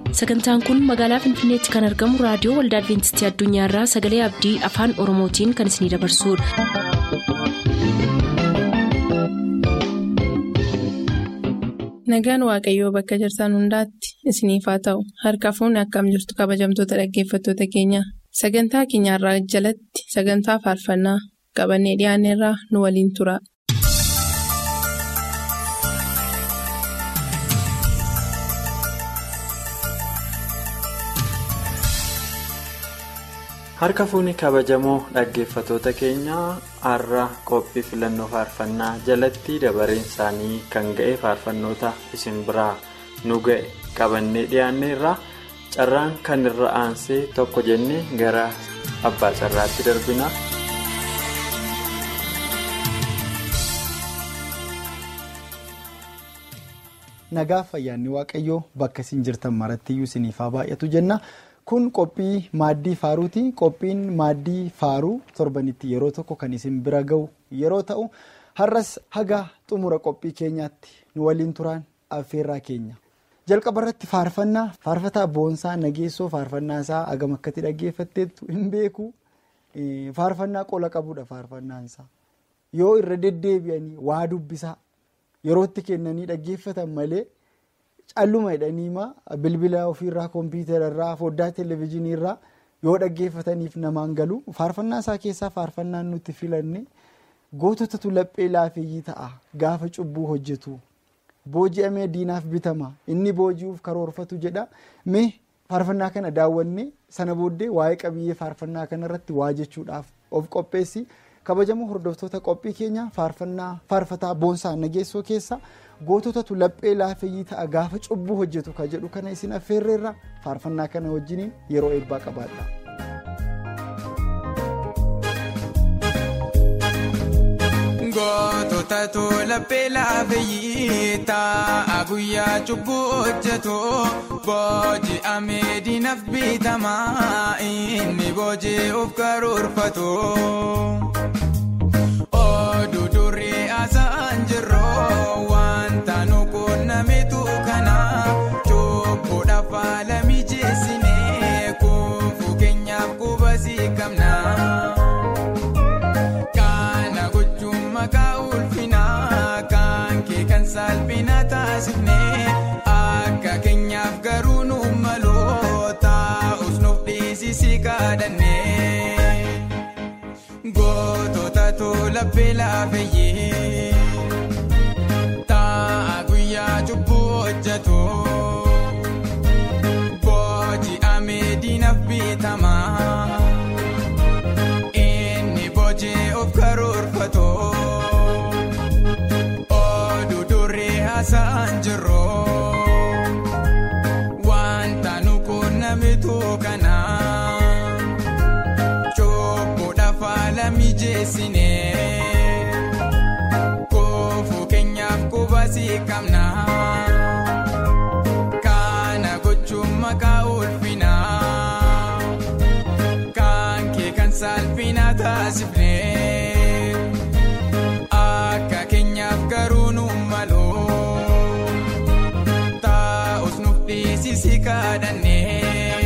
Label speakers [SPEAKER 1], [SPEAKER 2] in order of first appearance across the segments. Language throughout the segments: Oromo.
[SPEAKER 1] sagantaan kun magaalaa finfinneetti kan argamu raadiyoo waldaa adventistii addunyaarraa sagalee abdii afaan oromootiin kan isinidabarsudha.
[SPEAKER 2] nagaan waaqayyoo bakka jirtan hundaatti isiniif haa ta'u harka fuunni akkam jirtu kabajamtoota dhaggeeffattoota keenya sagantaa keenyarraa jalatti sagantaa faarfannaa qabannee dhiyaanneerraa nu waliin tura.
[SPEAKER 3] harka fuunni kabajamoo dhaggeeffatoota keenyaa har'a qophii filannoo faarfannaa jalatti dabareen isaanii kan ga'e faarfannoota isin biraa nu ga'e qabannee dhiyaanneerra carraan kan irra aansee tokko jennee gara abbaa carraatti darbina.
[SPEAKER 4] nagaa fayyaanni waaqayyoo bakka isin jirtan marattiyyuu isiniif haa baay'atu jenna. kun qophii maaddii faaruuti qophiin maaddii faaruu torbanitti yeroo tokko kan isin bira ga'u yeroo ta'u har'as haga xumura qophii keenyaatti nu waliin turaan affeerraa keenya jalqaba irratti faarfannaa faarfataa boonsaa nageessoo faarfannaa isaa hagam akkatti dhaggeeffatteettu hin beeku faarfannaa qola qabudha faarfannaansaa yoo irra deddeebi'anii waa dubbisaa yerootti kennanii dhaggeeffatan malee. calluma jedhaniima bilbila ofiirraa kompiitararraa foddaa televezyiiniirraa yoo dhaggeeffataniif namaan galu faarfannaa isaa keessaa faarfannaan nutti filanne goototatu laphee laafeeyyii ta'a gaafa cubbuu hojjetu booji'amee diinaaf bitama inni booji'uuf karoorfatu jedha mee faarfannaa kana daawwanne sana booddee waa'ee qabiyyee faarfannaa kanarratti waa jechuudhaaf of qopheessi kabajamoo hordoftoota qophii keenya faarfannaa faarfataa boonsaa nageessoo keessa. goototatu laphee laafeeyyii ta'a gaafa cubbuu hojjetu ka jedhu kana isin affeerreerra faarfannaa kana wajjiniin yeroo eebbaa qabaadha.
[SPEAKER 5] goototatu laphee laafeeyyii ta'a guyyaa cubbuu hojjetu booji'amee diinaaf bitama inni booji'uuf karoorfatu. oduu durii haasa'an jirroo wanta nu quunnamitu kana cubbuudhaaf haala mijeessinee kuufuu keenyaaf qubasii qabna. Kana gochuun maqaa ulfinaa kan kee kan salphina taasifnee akka keenyaaf garuu nu maloo taa'us nuuf dhiisisi kadhannee. goototatu laphee laafeeyyee ta'a guyyaa cubbuu hojjetu booji'amee diinaaf bitama inni booji'uuf karoorfatu oduu durii haasa'an jirroo wanta nu quunnamitu kana. mijeessinee kuufuu keenyaaf qubasii qabna kana gochuun maqaa ulfinaa kan kee kan salphina taasifnee akka keenyaaf garuu nu maloo taa'us nuuf dhiisisi kadhannee.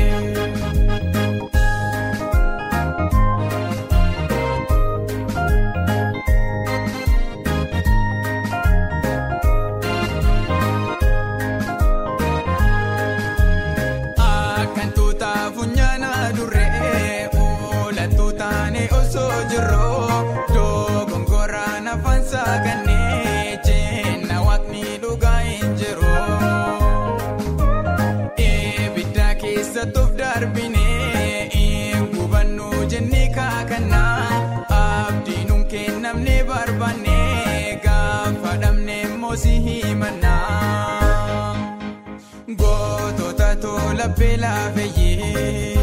[SPEAKER 5] goototatu laphee laafeeyyee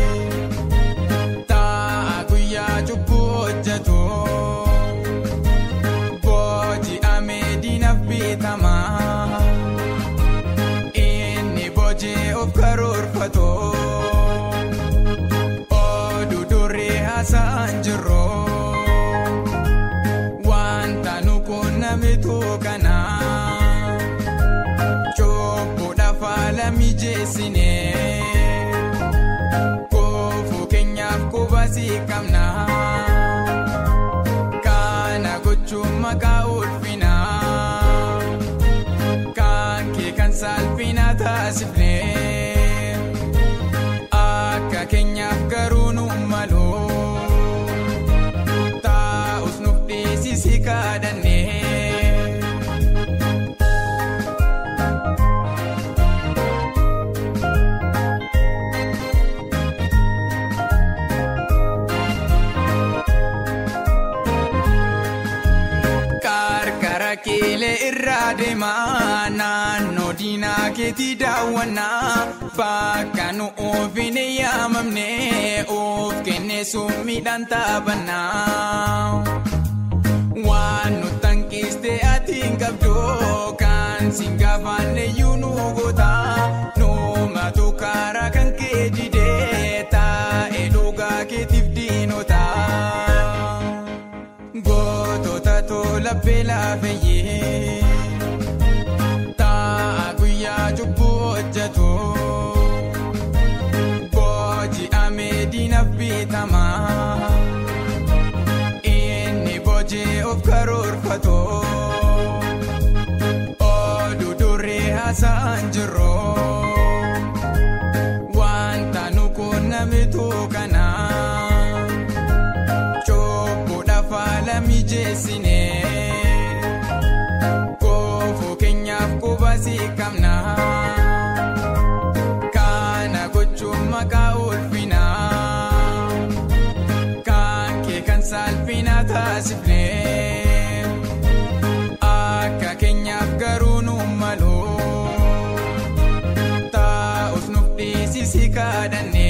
[SPEAKER 5] ta'a guyyaa cubbuu hojjetu booji'amee diinaaf bitama inni booji'uuf karoorfatu oduu durii haasa'an jirroo. namitu kana cubbuudhaaf haala mijeessine Koofuu keenyaaf qubasii qabna. Kana gochuun maqaa ulfina. Kan kee kan saalfina taasifne. Akka keenyaaf garuu nu malu. Taa'us nuuf dhiisisi kadhanne. Qarqara keelee irraa deemaa naannoo diinaa keetii daawwannaa bakka nu ofiin yaamamne of kennee summiidhaan taphannaa. Waan nu tankiiste ati hin qabdu kan siin gaafanne iyyuu nu goota nuumatu karaa kan kee didee taa'ee dhugaa keetiif diinota. Gootota tola beelaa feyyee ta'a guyyaa cubbuu hojjetu booji'amee diinaaf bitamaa inni boojii of karoorfatu oduu duree haasa'an jiru wanta nu quunnamitu kana. Chobboodhaaf haala mijeessine koofuu keenyaaf qubasii qabna. Kana gochuun maqaa ulfina. Kan kee kan saalfina taasifne. Akka keenyaaf garuu nu malu. Taa'us nuuf dhiisisi kadhanne.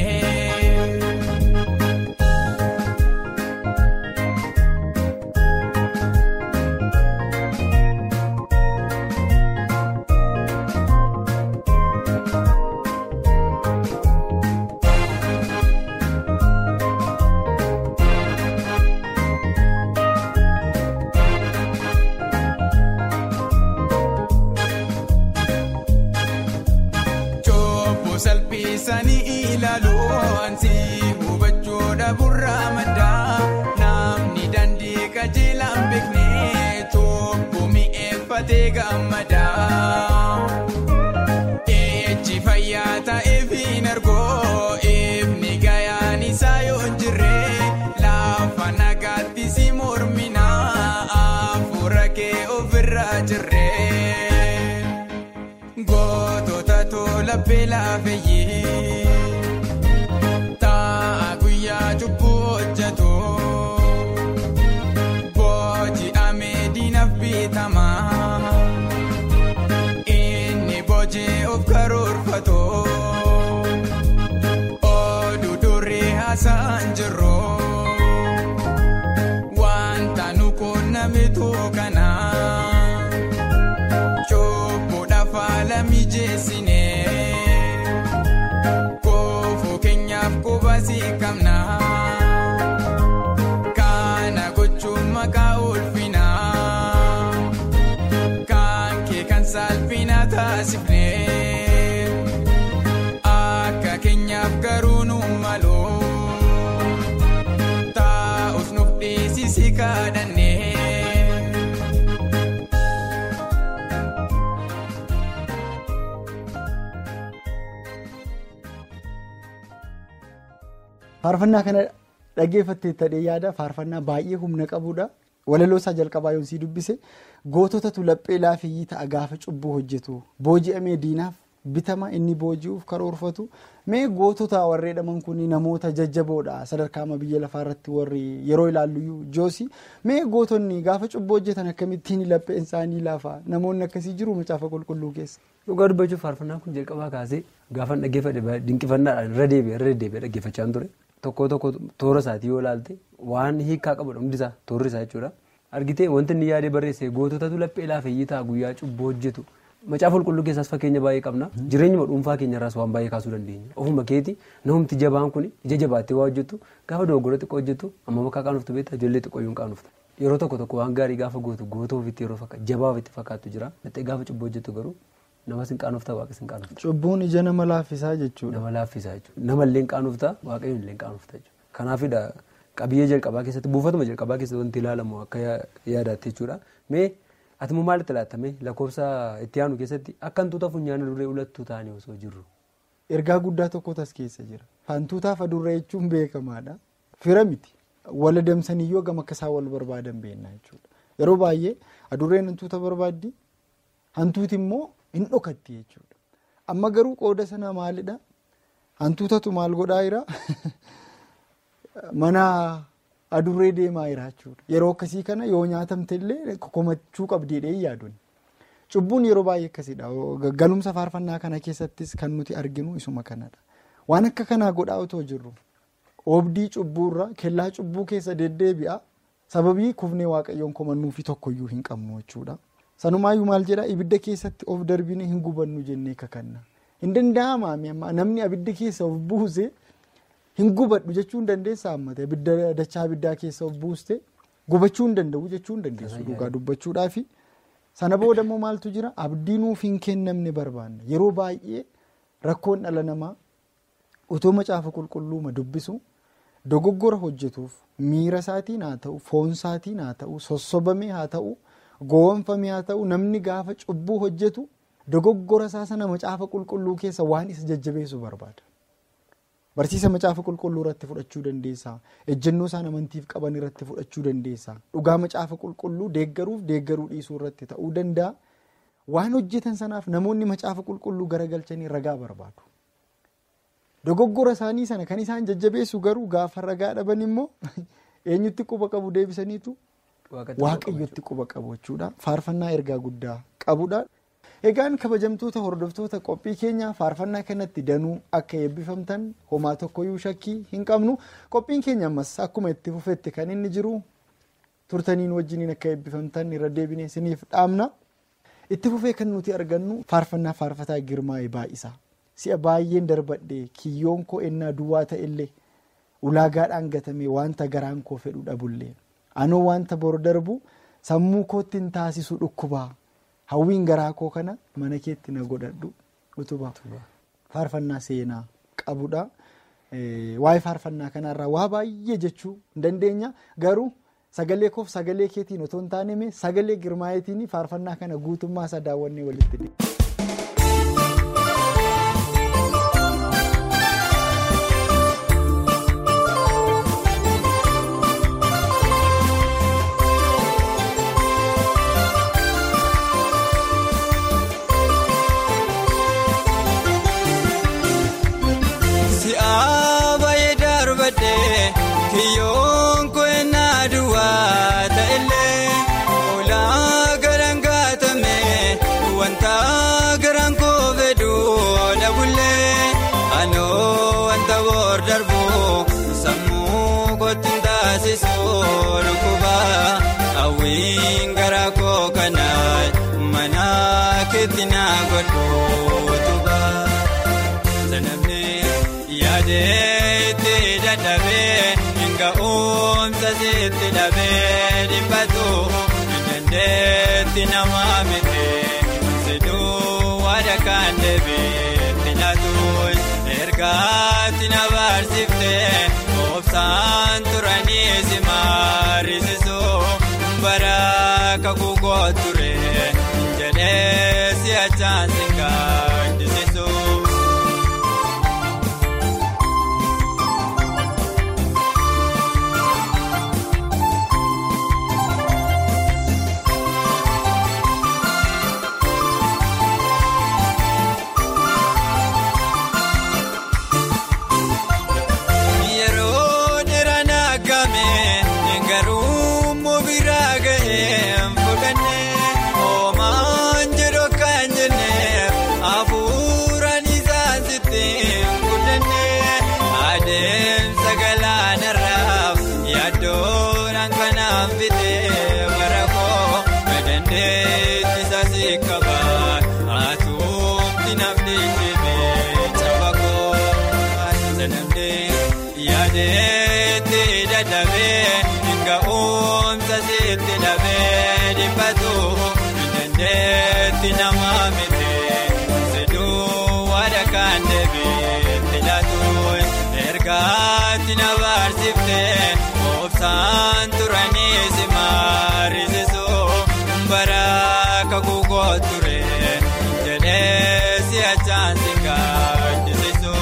[SPEAKER 5] Chobbo salphisanii ilaalu ansi hubachuudha burraa maddaa namni dandii qajeelaan beekne chobbo mi'eeffatee gammadaa. Ejji fayyaa ta'eef hin argoo ifni gayaan isaa yoo hin jirre lafa nagaatti si mormina hafuura kee ofirraa jirre. Gootota tola beelaa feyyee ta'a guyyaa cubbuu hojjetu booji'amee diinaaf bitamaa inni boojii of karoorfatu oduu duree haasa'an jiru wanta nu quunnamitu kana. Chobboodhaaf haala mijeessine koofuu keenyaaf qubasii qabna. Kana gochuun maqaa ulfina. Kan kee kan saalfina taasifne. Akka keenyaaf garuu nu malu. Taa'us nuuf dhiisisi kadhanne.
[SPEAKER 4] Faarfannaa kana dhaggeeffattee ta'ee yaada faarfannaa baay'ee humna qabudha. Walaloo isaa jalqabaa yoo sii dubbise goototatu laphee laafiyyii ta'a gaafa cubbuu hojjetu booji'amee diinaaf bitama inni booji'uuf karoorfatu mee gootota warree dhaman kun namoota jajjaboodha sadarkaa biyya lafaa irratti warri yeroo ilaallu joosi mee gootonni gaafa cubbuu hojjetan akkamittiin lapheen isaanii laafa namoonni akkasii jiru macaafa qulqulluu keessa.
[SPEAKER 6] Dhugaa dubbachuuf faarfannaan kun jalqabaa kaasee gaafa dhaggeeffadhe dinqifannaadhaan irra deebi'ee irra deddeebi'ee dhaggeeffachaa ture. Tokko tokko toora isaatii yoo ilaalte waan hiikaa qabudha hundi isaa toorri isaa jechuudha. Argitee wanti inni yaadee barreesse goototatu laphee laafeeyyii ta'a guyyaa cubbuu hojjetu. Macaafa qulqulluu keessaas fakkeenya baay'ee qabna. Jireenyuma dhuunfaa keenyarraas waan baay'ee kaasuu dandeenya. Ofuma keeti namumti jabaan kun ija jabaattee waa hojjetu gaafa dogoggora xiqqoo hojjetu amma bakka qaanuftu beektaa ijoollee xiqqoo yoo qaanufta. Yeroo tokko tokko waan gaarii gaafa gootu gootoo ofitti yeroo jabaa ofitti fakkaattu jira. Laphee gaafa cubbuu hojjetu garuu Namas hin qaanoftaa waaqes hin qaanoftaa.
[SPEAKER 4] Cubbuun ija nama laaffisaa jechuudha.
[SPEAKER 6] Nama laaffisaa jechuudha. Namallee hin qaanoftaa waaqayyoon illee hin qaanoftaa jechuudha. Kanaafidha qabiyyee jalqabaa keessatti buufatuma jalqabaa keessatti wanti ilaalamu akka yaadaatti jechuudha. Mee atimoo maalitti laattame lakkoofsa itti aanu keessatti akka hantuuta funyaana duree ulattuu ta'anii osoo jirru.
[SPEAKER 4] Ergaa guddaa tokkotu as keessa jira. Hantuutaaf adurree jechuun beekamaadha. Fira miti. Wal adamsaniyyoo gama akka isaan wal barbaadan beekna jechuudha. Yeroo baay'ee adurreen hantuuta barbaaddi. Hantuuti immoo hin dhokatti jechuudha. Amma garuu qooda sana maalidha? Hantuutatu maal godhaa jira? Mana adurree deemaa jira jechuudha. Yeroo akkasii kana yoo nyaatamte illee komachuu qabdiidhee yaaduun. Cubbuun yeroo baay'ee akkasidha. Galumsa faarfannaa kana keessattis kan nuti arginu isuma kanadha. Waan akka kanaa godhaa otoo jirru oobdii cubbuurra kellaa cubbuu keessa deddeebi'a. Sababii kufnee waaqayyoon komannuufi tokkoyyuu hin qabnu jechuudha. Sanumaayyuu maal jedhaa ibidda keessatti of darbine hin gubannu jennee kakanna. Hin danda'amaa namni abidda keessa of buuse hin gubadhu jechuu hin dandeessaa hammate abidda dachaa abiddaa keessa of buuste gubachuu hin danda'u jechuu hin dandeessu dhugaa dubbachuudhaafi. Sana booda immoo maaltu jira abdii nuuf hin kennamne barbaanna yeroo baay'ee rakkoon dhala namaa otoo macaafa qulqulluuma dubbisu dogoggora hojjetuuf miira isaatiin haa ta'u foon isaatiin haa ta'u sossobamee haa ta'u gowwomfamee haa ta'u namni gaafa cubbuu hojjetu dogoggora isaa sana macaafa qulqulluu keessa waan isa jajjabeessu barbaada. Barsiisa macaafa qulqulluu irratti fudhachuu dandeessaa. Ejjennoo isaan amantiif qaban irratti fudhachuu dandeessaa. Dhugaa macaafa qulqulluu deeggaruuf deeggaruu dhiisuu irratti ta'uu danda'a. Waan hojjetan sanaaf namoonni macaafa qulqulluu garagalchanii ragaa barbaadu. Dogoggora isaanii sana kan isaan jajjabeessu garuu gaafa ragaa dhaban immoo eenyutti quba qabu deebisaniitu waaqayyotti quba qabu jechuudha. Faarfannaa ergaa guddaa qabudha. Egaan kabajamtoota hordoftoota qophii keenya faarfannaa kanatti danuu akka eebbifamtan homaa tokkoyyuu shakkii hin qabnu qophiin keenya ammas akkuma itti fufetti kan inni jiru turtaniin wajjiniin akka eebbifamtan irra deebinee isiniif dhaamna. Itti fufee kan nuti argannu faarfannaa faarfataa girmaa'ee baay'isaa si'a baay'een darbadhee kiyyoon koo ennaa duwwaa ta'ellee ulaagaadhaan gatamee wanta garaan koo fedhu dhabullee anoo wanta bor darbu sammuu kootti hin taasisu dhukkubaa. hawwiin garaa koo kana mana keetti na godhadhu utubaa faarfannaa seenaa qabudha. Waa'ee faarfannaa kanarraa waa baay'ee jechuu hin dandeenya garuu sagalee koof sagalee keetiin otoo hin taane sagalee girmaayetiin faarfannaa kana guutummaa isaa daawwannee walitti deema.
[SPEAKER 5] Sitti dhabee dhibbatu dandeetti nama miti siduu waada kan deebiitti laatuun ergaatti na barsiiftee obsaan turanii si maarisiisuu bara kakuu koo ture jedhee si achaan si gaadisiisu. nama miti kan deebiitti laatu ergaatti na barsiiftee obsaan turanii si maarisisu bara kakuu koo ture jedhee si achaan si gaadisisu.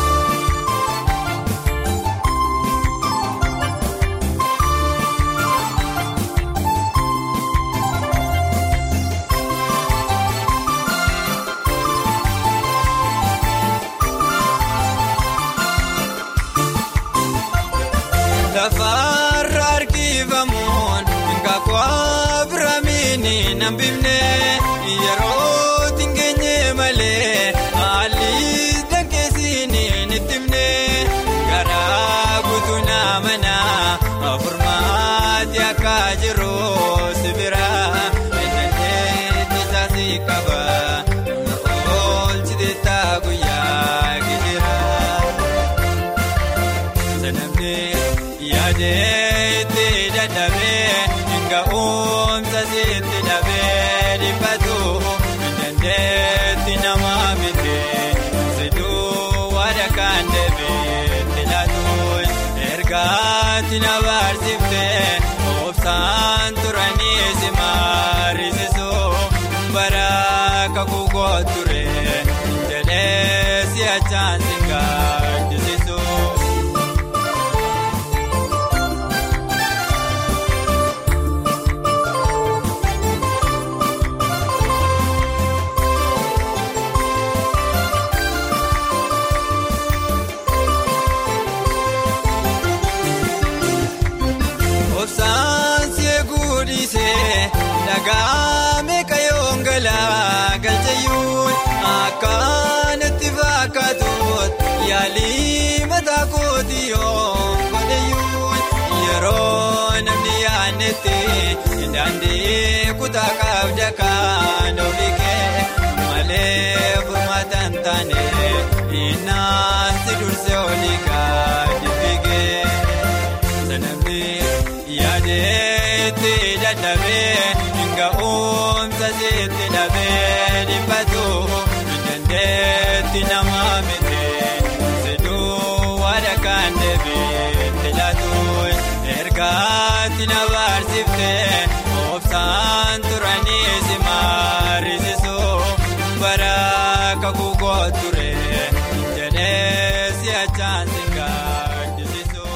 [SPEAKER 5] Lafarra harkifamuun kakwaa biraamiini nambifne yeroo tingeenye malee haalli dankeessiin nittimne garaa guutuu namana afurmaatti akka jiru sibira eenyuutti isaasi qaba oolchite taa guyyaa gijira. Sanamne yaadee itti dadhabee nga oomsa itti dhabee dhiphatu dandeetti nama miti siduu waada kan deebiitti laatu ergaatti na barsiiftee obsaan turanii si maarisisu bara kakuu koo ture jedhee si achaan si gaadisisu. Obsaan see guudisee dhagaa meeqa yoon galaa galchayyuun akkanatti fakkaatuut yaalii mataa kooti yoon godhayyuun yeroo namni yaannetti daandii kutaa qabda kan ofiikee malee furmaata hin taane innaan si dursee olii gaadhi fiigee. Sanamne yaadee itti dadhabee nga oomsa itti dhabee dhiphatu dandeetti nama miti siduu waada kan deebiitti laatu ergaatti na barsiiftee obsaan turanii si maarisisu bara kakuu koo ture jedhee si achaan si gaadisisu.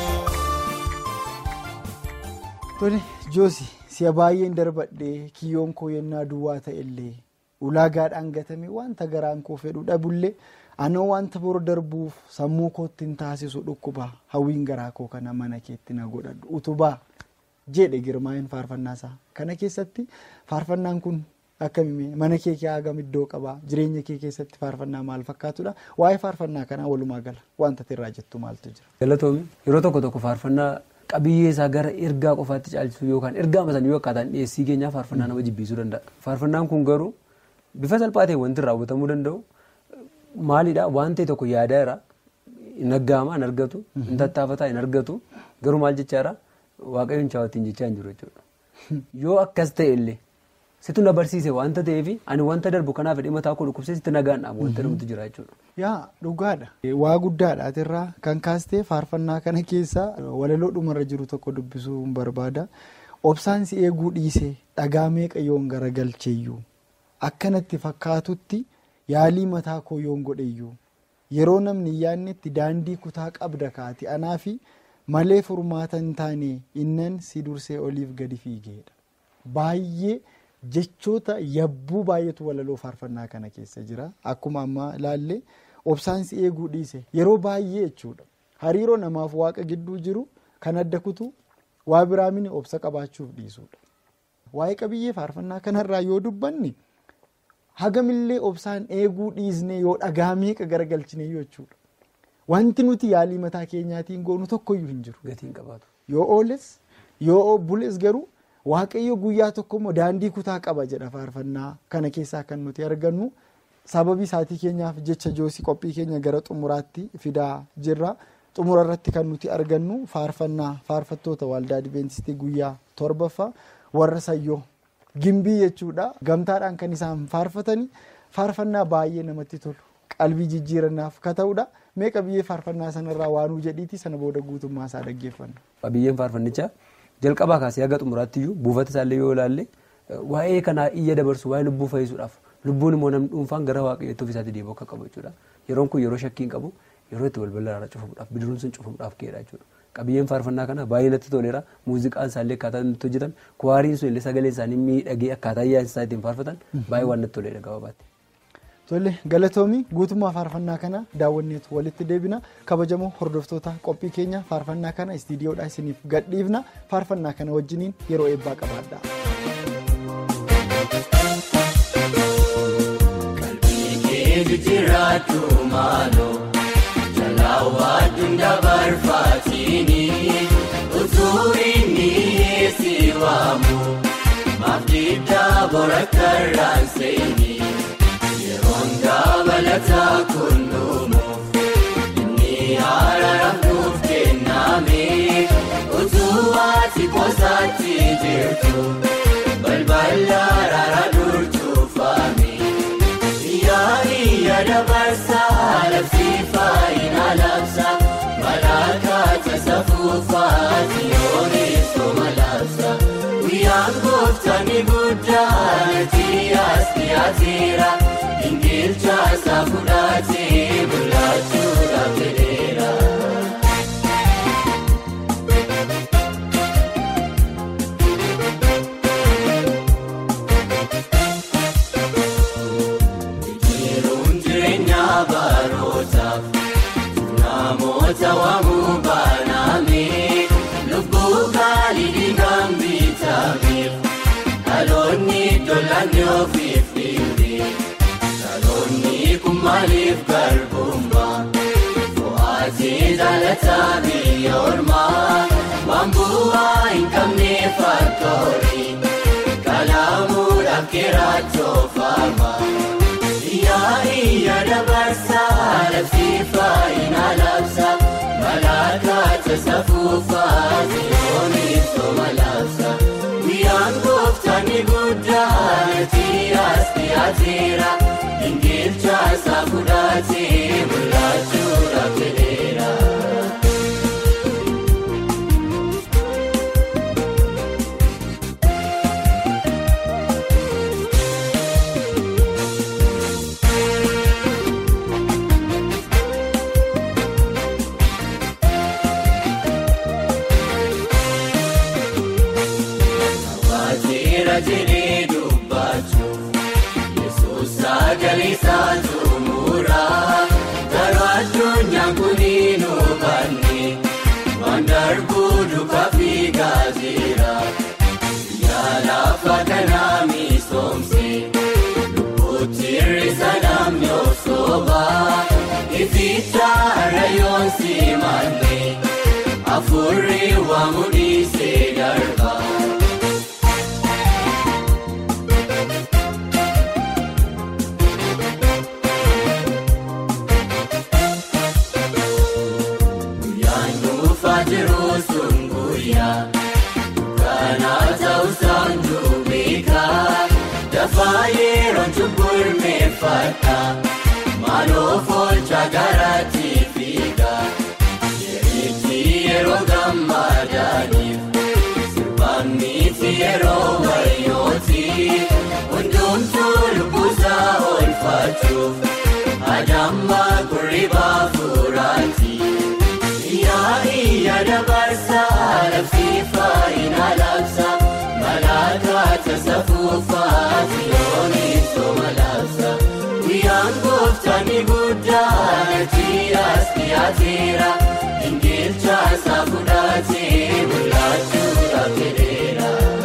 [SPEAKER 4] Tole Joosi si'a baay'een darbadhee kiyyoon koo yennaa duwwaa ta'ellee ulaagaadhaan gatame wanta garaan koo fedhu dhabullee anoo wanta bor darbuuf sammuu kootti hin taasisu dhukkuba hawwiin garaa koo kana mana keetti na godhadhu utubaa jedhe girmaa'een faarfannaasaa kana keessatti faarfannaan kun akkamii mana kee hagam iddoo qabaa jireenya kee keessatti faarfannaa maal fakkaatudha waa'ee faarfannaa kanaa walumaa gala wanta irraa jettu maaltu jira.
[SPEAKER 6] Galatoomii yeroo tokko tokko faarfannaa qabiyyee isaa gara ergaa qofaatti caalchisuu yookaan ergaa masanii yoo akkaataan dhiyeessii keenyaa faarfannaa nama jibbisuu danda'a. Faarfannaan kun garuu bifa salphaa ta'e wanti irraa hubatamuu danda'u maalidhaa waan ta'e tokko yaadaa irraa hin aggaama hin argatu hin tattaafataa hin argatu garuu maal jechaadha waaqayyoon chaawattiin jechaa hin jiru jechuudha. Yoo akkas ta'e illee situ na barsiise wanta ta'eef ani wanta darbu kanaaf hidhee mataa koo dhukkubsee sitti nagaan dhaabu wanta dhufutu jira jechuudha.
[SPEAKER 4] Yaa dhugaadha. Waa guddaadha irraa kan kaastee faarfannaa kana keessa walaloo dhumarra jiru tokko dubbisuu hin barbaada. Obsaan si eeguu dhiisee dhagaa meeqa yoon garagalcheeyyuu akkanatti fakkaatutti yaalii mataa koo yoon godheyyuu yeroo namni yaannetti daandii kutaa qabda kaati anaafi malee furmaata hin taane innan si dursee oliif gadi fiigeedha. Baay'ee jechoota yabbuu baay'eetu walaloo faarfannaa kana keessa jira. Akkuma ammaa ilaalle obsaan si eeguu dhiise yeroo baay'ee jechuudha. Hariiroo namaaf waaqa gidduu jiru kan adda kutu waa biraa mini obsa qabaachuuf dhiisudha. Waa'ee qabiyyee faarfannaa kanarraa yoo dubbanne hagamillee obsaan eeguu dhiisne yoo dhagaa meeqa garagalchine jechuudha. Wanti nuti yaalii mataa keenyaatiin goonu tokkoyyuu hin jiru.
[SPEAKER 6] Gatiin qabaatu.
[SPEAKER 4] Yoo ooles yoo bules garuu waaqayyo guyyaa tokkommoo daandii kutaa qaba jedha faarfannaa kana keessaa kan nuti argannu sababii isaatii keenyaaf jecha joosii qophii keenya gara xumuraatti fidaa jirra. Xumura irratti kan nuti argannu faarfannaa faarfattoota waldaa Adibeentistii guyyaa torbaffaa warra sayyoo gimbii jechuudha. Gamtaadhaan kan isaan faarfatanii faarfannaa baay'ee namatti tolu. qalbii jijjiirannaaf ka ta'udha. Mee qabiyyee faarfannaa sanarraa waanuu jedhiiti sana booda guutummaa isaa dhaggeeffanna.
[SPEAKER 6] Qabiyyeen faarfannichaa jalqabaa kaasee haga xumuraatti iyyuu buufata isaallee yoo ilaalle waa'ee kanaa iyya dabarsu waa'ee lubbuu fayyisuudhaaf lubbuun immoo namni dhuunfaan gara waaqayyootti ofiisaatii deebi'uu akka qabu jechuudha. Yeroon kun yeroo shakkii hin qabu yeroo itti balbala irraa cufamuudhaaf bidiruun sun cufamuudhaaf ka'edha jechuudha. Qabiyyeen faarfannaa kana baay'ee natti toleera muuziqaan isaallee akkaataa inni hojjetan kuwaariin sun illee sagaleen isaanii miidhagee akkaataa ayyaana isaa ittiin faarfatan baay'ee waan natti toleera gabaabatti.
[SPEAKER 4] Tole galatoomii guutummaa faarfannaa kana daawwanneetu walitti deebina kabajamoo hordoftoota qophii keenya faarfannaa kana istiidiyoodhaa isiniif gadhiifna faarfannaa kana wajjiniin yeroo eebbaa qabaadha.
[SPEAKER 5] Dabalataa kunnuumuuf inni araaraaf nuuf kenname utuu ati qosaatti jirtu balbala araara durtuufame yaa'ii dabarsaa labsiifaa ina labsa malaakaata safuufaati yoonis toma labsa guyyaan gooftaani guddaati as dhiyaateera. Ingilchaasa fudhatee bulaachuudhaaf jedheera. Biqiluun jireenya barootaaf namoota waamuu baaname lubbuu gaalii dhiigaan bitameef dhaloonni dollaanii ofiif dhiibee. Dhaloonni kun maaliif garbummaa Fo'aatee jaalataa biyya ormaa waan bu'aa hin qabne fakkoorii kalaamuudhaaf keeraachoofamaa Yaa'ii dabarsaa labsiifaa ina labsa malaakaata safuufaa si'oonis toma labsa guyyaan gooftaani guddaati as dhiyaateera. Ingilchaasa fudhatee bulaachuudhaaf jedheera. Waateera jedhee dubbachuuf. Sagalisaa tumuraa garuu addunyaan kuniin hubanne waan darbuu duukaa fi gaazira yaalafa kanaa misoomse lubbuutti hir'isa namni osooba ificha rayoon simanne afurri waamu dhiisee darba. Yeroon cubbul meeffata maaloo foolcha garaatti fiiga yerichi yeroo gammadaaniif sirbaan miti yeroo wayyooti hundumtuu lubbusaa oolfachuuf adamma kurribaa furaati yaa'ii dabarsaa labsiifaa ina labsa malaakaata safuufaa si'oonis toma labsa guyyaan gooftaani guddaati as dhiyaateera ingilchaasa fudhatee bulaachuudhaaf jedheera.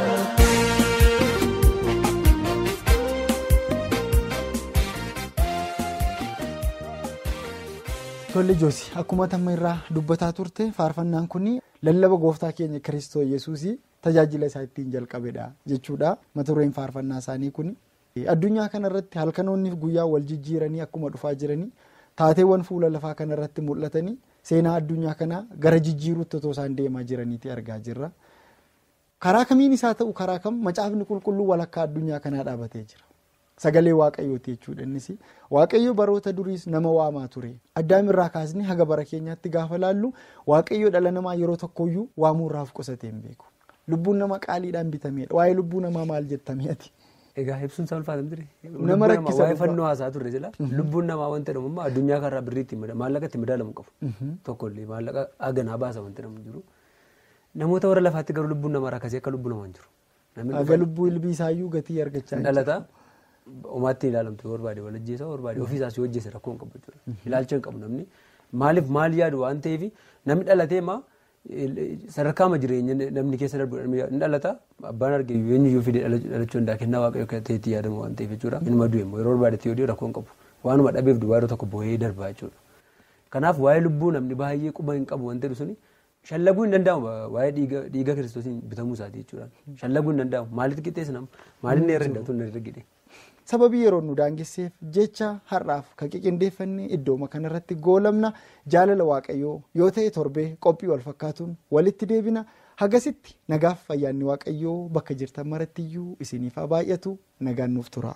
[SPEAKER 4] Tolli Joosi akkuma tamma irraa dubbataa turte faarfannaan kun lallaba gooftaa keenya Kiristoo Yesuusii tajaajila isaa ittiin jalqabedha jechuudha. Mata dureen faarfannaa isaanii kun addunyaa kanarratti halkanoonni guyyaa wal jijjiiranii akkuma dhufaa jiranii taateewwan fuula lafaa kanarratti mul'atanii seenaa addunyaa kanaa gara jijjiiruutti otoo isaan deemaa jiraniiti argaa jirra. Karaa kamiin isaa ta'u karaa kam macaafni qulqulluu walakkaa addunyaa kanaa dhaabatee jira. sagalee waaqayyooti jechuudha innis waaqayyo baroota duriis nama waamaa ture addaamirraa kaasnee haga bara keenyaatti gaafa laallu waaqayyo dhala namaa yeroo tokkoyyuu waamuurraaf qusatee hin beeku lubbuun nama qaaliidhaan bitameedha waa'ee lubbuu namaa maal jettameeti.
[SPEAKER 6] Egaa ibsuun isaa ulfaatan ture.
[SPEAKER 4] Nama rakkisa
[SPEAKER 6] Waa'ee fannoo haasaa turre jira. Lubbuun namaa wanta jedhamu ammoo addunyaa kanarraa birriitti maallaqa itti madaalamu qabu. Tokkollee maallaqa haganaa baasa wanti jedhamu jiru. Namoota warra lafaatti garuu lubbuun namaa rakkasee akka lubbuu namaa hin jiru.
[SPEAKER 4] Haga lubbuu ilbii isaayyuu gatii argachaa
[SPEAKER 6] hin dhalataa. Umaatti ilaalamtu barbaade walajjeessaa barbaade ofiisaas yoo hojjese rakkoo hin qabu jechuudha. Ilaalcha hin qabu namni maaliif maal yaadu waan ta'eef namni dhalatee maa sadarkaama jireenya namni keessa darbu hin dhalata abbaan arge eenyuyyuu fide dhalachuu hundaa kennaa waaqayyoo ta'etti yaadamu waan ta'eef jechuudha. Inni du'e immoo yeroo barbaadetti yoo rakkoo hin qabu waanuma dhabeef duwwaa yeroo tokko boo'ee darbaa jechuudha. Kanaaf waa'ee lubbuu namni baay'ee quba hin qabu wanti suni shallaguu hin danda'amu waa'ee dhiiga kiristoosiin bitamuu isaati jechuudha. Shallaguu hin danda'amu maalitti qixxeessa nama maaliin irra hin dhabatu hin argine.
[SPEAKER 4] sababii yeroo nu daangesseef jecha har'aaf kan qiqindeeffannee iddooma kanarratti goolamna jaalala waaqayyoo yoo ta'e torbee qophii wal fakkaatuun walitti deebina hagasitti nagaaf fayyaanni waaqayyoo bakka jirtan marattiyyuu isiniif haa baay'atu nagaan nuuf tura.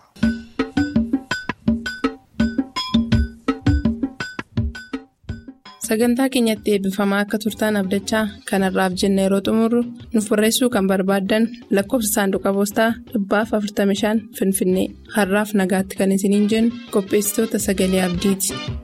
[SPEAKER 2] sagantaa keenyatti eebbifamaa akka turtaan abdachaa kanarraaf jenna yeroo xumurru nuuf barreessuu kan barbaaddan lakkoofsa saanduqa poostaa dhibbaaf 45 finfinnee har'aaf nagaatti kan isiniin jennu qopheessitoota sagalee abdiiti.